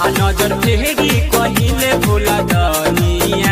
नजर फेरी कहिले भोला दनिया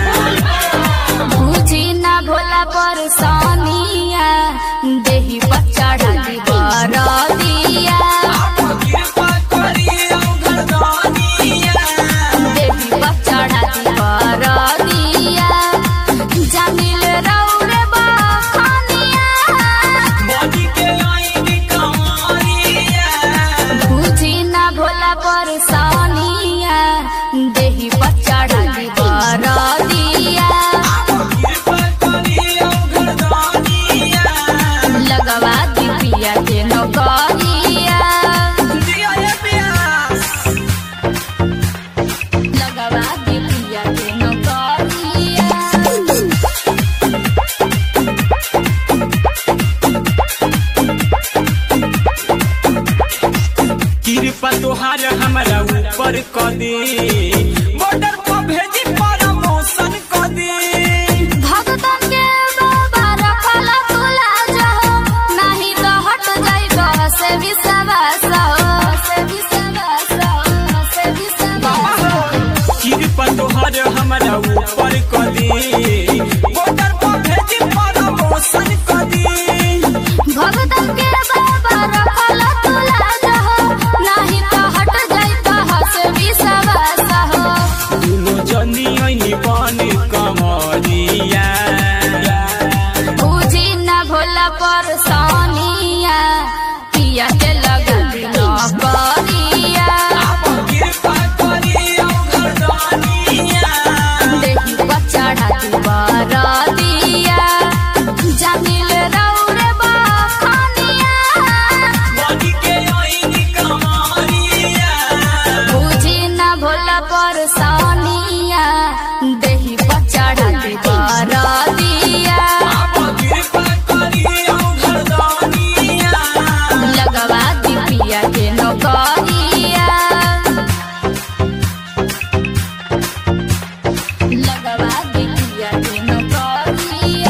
बुझी ना भोला पर सोनिया देही पर चढ़ाली बरदिया कृपा करी औघर दनिया देही पर चढ़ाली बरदिया जमील रौरे बखनिया बनी के लाइन कमरिया बुझी ना भोला पर सोनिया देही पर चढ़ाली बरदिया कृपा करी औघर दनिया लगवा दिपिया के नौकरिया दिया ये प्यास लगवा दिपिया के नौकरिया कृपा तोहार हमरा ऊपर क दे बॉर्डर पर भेजी प्रमोशन क दे भगतन के बाबा रखल तुला जहो नहीं तो हट जाई बह से विश्वास हो से विश्वास हो से विश्वास कृपा तोहार हमरा ऊपर क दे बॉर्डर पर भेजी प्रमोशन क दे भगतन के बाबा रखल तुला जहो नहीं तो हट जाई बह से विश्वास हो दुनो जनी ऐनी बन कमरिया बुझी न भोला पर सोनिया पिया के लगा नौकरिया कृपा करी औघर दनिया देही पर चढ़ाती बरदिया जमील रौरे बखनिया बनी के ऐनी कमरिया बुझी न भोला पर सोनिया देही पर चढ़ाती बरदिया कृपा करी औघर दनिया लगवा दिपिया के नौकरिया लगवा दिपिया के नौकरिया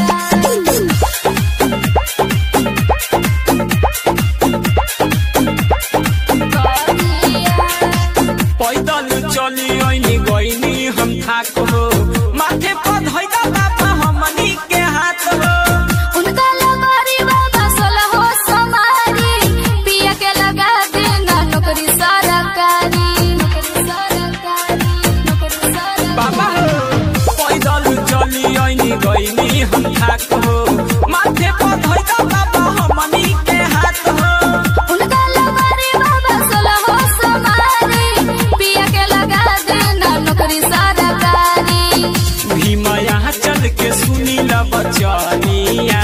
पैदल चली ऐनी गईनी हम थाक हो माथे पर धैदा बाबा हमनी के हाथ हो उनका लगोरी बाबा सोलहो समारी पिया के लगा देना नौकरी सरकारी नौकरी सरकारी नौकरी सरकारी बाबा हो पैदल चली ऐनी गईनी हम थाक हो माथे पर धैदा बाबा हमनी के हाथ हो उनका लगोरी बाबा सोलहो समारी पिया के लगा देना नौकरी सरकारी भीम यहाँ चल के सुनी ल बचनिया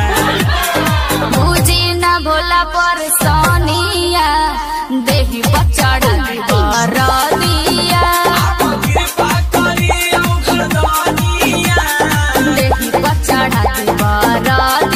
बुझी न भोला पर सोनिया देही पर चढ़ाती बरदिया कृपा करी औघर दनिया देही पर चढ़ाती बरदिया